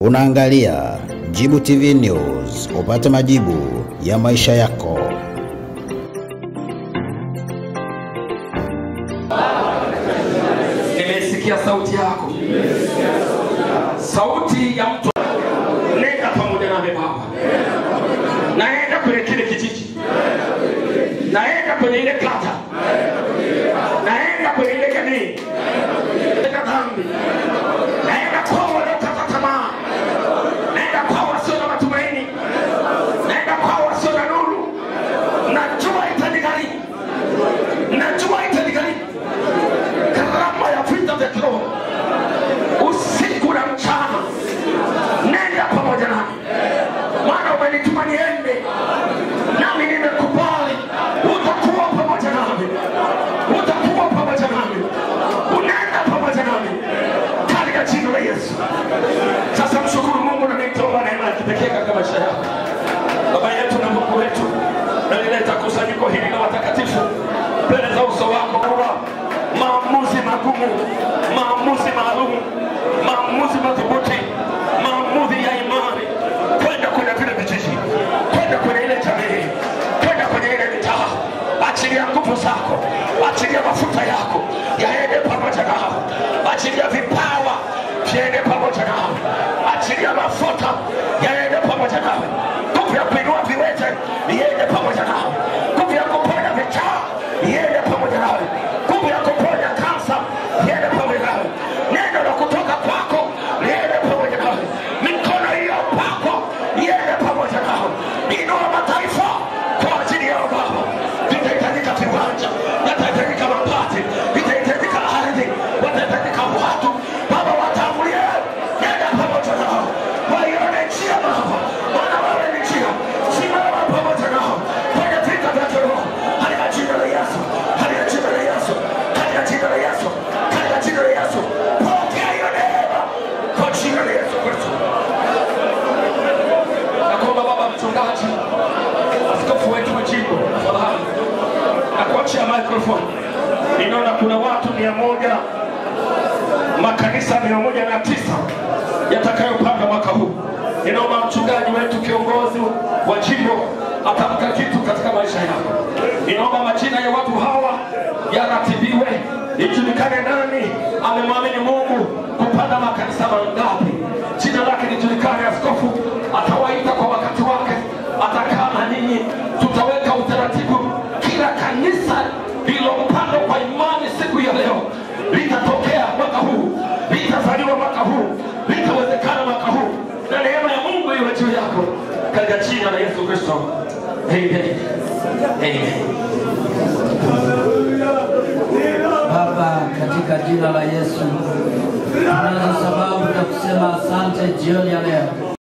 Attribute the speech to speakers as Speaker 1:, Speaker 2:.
Speaker 1: Unaangalia Jibu TV News, upate majibu ya maisha yako.
Speaker 2: Nimesikia sauti yako, sauti ya mtu. Nenda pamoja nami Baba, naenda kwenye kile kijiji, naenda kwenye ile kata, naenda kwenye ile jamii, naenda dhambi, naenda kwa waliokata tamaa, naenda kwa wasio na matumaini, naenda kwa wasio na nuru. Najua itanigharimu, najua itanigharimu karama ya vita vya kiroho usiku na mchana. Nenda pamoja nami, maana umenituma niende, nami nimekubali. Utakuwa pamoja nami, utakuwa pamoja nami, unaenda pamoja nami katika jina la Yesu. Sasa mshukuru Mungu na nitoa neema ya kipekee katika maisha yako. Baba yetu na Mungu wetu, nalileta kusanyiko hili la watakatifu mbele za uso wako Baba. Maamuzi magumu, maamuzi maalum, maamuzi madhubuti, maamuzi ya imani, kwenda kwenye vile vijiji, kwenda kwenye ile jamii, kwenda kwenye ile mitaa. Achilia nguvu zako, achilia mafuta yako yaende pamoja nao, achilia vipawa viende pamoja nao, achilia mafuta yaende pamoja nao, nguvu ya kuinua viwete iende pamoja nao, nguvu ya kuponya vichaa iende pamoja nawe, nguvu ya kuponya kansa iende pamoja nawe, neno la kutoka kwako liende pamoja nawe, mikono hiyo pako iende pamoja nawe, inua mataifa kwa ajili yao Baba. Vitahitajika viwanja, yatahitajika mabati, vitahitajika ardhi, watahitajika watu Baba, watangulie, nenda pamoja nao, waione njia Baba, maana wewe ni njia. Simama pamoja nao kwenye vita vya kiroho, katika jina la Yesu, katika jina la Yesu, katika jina la Yesu, katika jina la Yesu, pokea hiyo neema kwa jina la Yesu Kristo. Nakuomba Baba mchungaji, askofu wetu wa jimbo, tafadhali nakuachia microphone. Ninaona kuna watu mia moja makanisa mia moja na tisa yatakayopanga mwaka huu. Ninaomba mchungaji wetu kiongozi wa jimbo atamka kitu katika maisha yako. Ninaomba majina ya watu hawa yaratibiwe, ijulikane nani amemwamini Mungu kupanda makanisa mangapi, jina lake lijulikane. Askofu atawaita kwa wakati wake, atakaa na ninyi, tutaweka utaratibu. Kila kanisa lililopandwa kwa imani siku ya leo litatokea mwaka huu, litazaliwa mwaka huu, litawezekana mwaka huu, na neema ya Mungu iwe juu yako katika jina la Yesu Kristo. Amen. Amen.
Speaker 3: Baba, katika jina la Yesu, tunazo sababu za kusema asante jioni ya leo.